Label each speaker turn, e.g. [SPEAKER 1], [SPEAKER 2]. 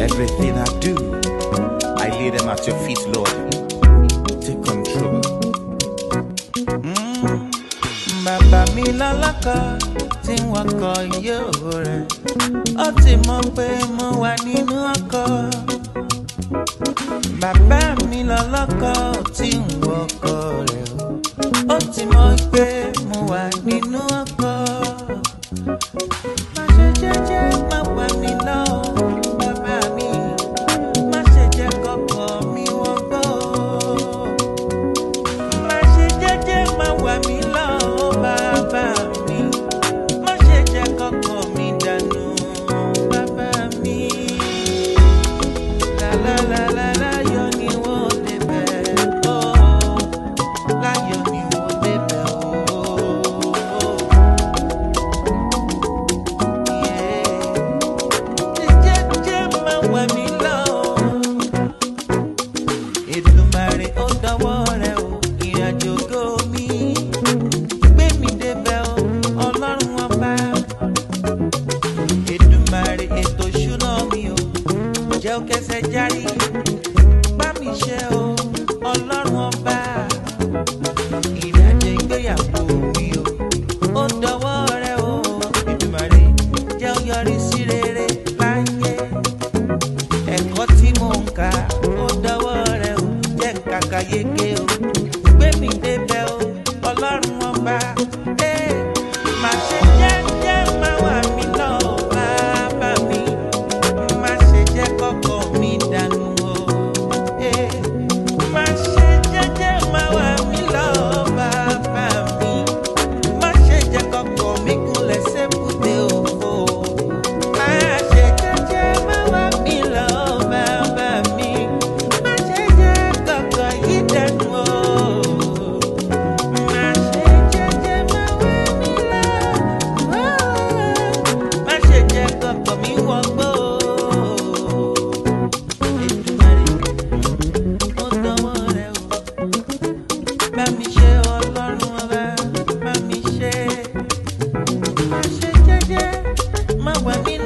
[SPEAKER 1] Everything I do, I lay them at your feet, Lord. Take control. Mm. Bàbá mi lọ́lọ́kọ̀ tí wọ́n kọ yóò rẹ̀. Ó ti mọ̀ pé mo wà nínú ọkọ̀. Bàbá mi lọ́lọ́kọ̀ tí wọ́n kọ rẹ̀. Ó ti mọ̀ pé mo wà nínú ọkọ̀. Má ṣe jẹ́jẹ́ má wà mí lọ, bàbá mi. Má ṣe jẹ́ kọ́kọ́ mi wọ́n gbọ́. Má ṣe jẹ́jẹ́ má wà mí lọ, bàbá mi. Má ṣe jẹ́ kọ́kọ́ mi dànù, bàbá mi. La la la la láyọ̀ ni wọ́n débẹ̀, oh. Láyọ̀ ni wọ́n débẹ̀, oh. Jẹ́jẹ́ máa wà mí lọ. Èdùmàrè ó dọwọ́ rẹ̀ o, ìrìnàjò ògo mi. Gbé mi débẹ̀ o, ọlọ́run ọba. Èdùmàrè ètò ìṣúná mi o, jẹ́ ó kẹsẹ̀ járí. Bá mi ṣe o, ọlọ́run ọba. Ìrìnàjò ìgbéyàwó mi o, ó dọwọ́ rẹ̀ o. Èdùmàrè jẹ́ ó yọrí sí rere láyé ẹ̀kọ́ tí mò ń kà ó dọwọ́ rẹ o jẹ́ kàkà yege o gbé mi débẹ̀ o ọlọ́run ọba ee má ṣe jẹ́jẹ́ má wà mí lọ o bàbá mi má ṣe jẹ́ kọ́kọ́ mi dànù o ee má ṣe jẹ́jẹ́ má wà mí lọ o bàbá mi má ṣe jẹ́ kọ́kọ́ mi gúnlẹ̀ sébùté òfo. Má ṣe jẹ́jẹ́ má wá mi lọ, bàbá mi. Má ṣe jẹ́ kọ́kọ́ yìí dẹnu o. Má ṣe jẹ́jẹ́ má wá mi lọ. Má ṣe jẹ́ kọ́kọ́ mi wọgbó. Èdùmàrè, ó dọwọ́ rẹ o. Bá mi ṣe ọlọ́run ọba, bá mi ṣe. Má ṣe jẹ́jẹ́ má wá mi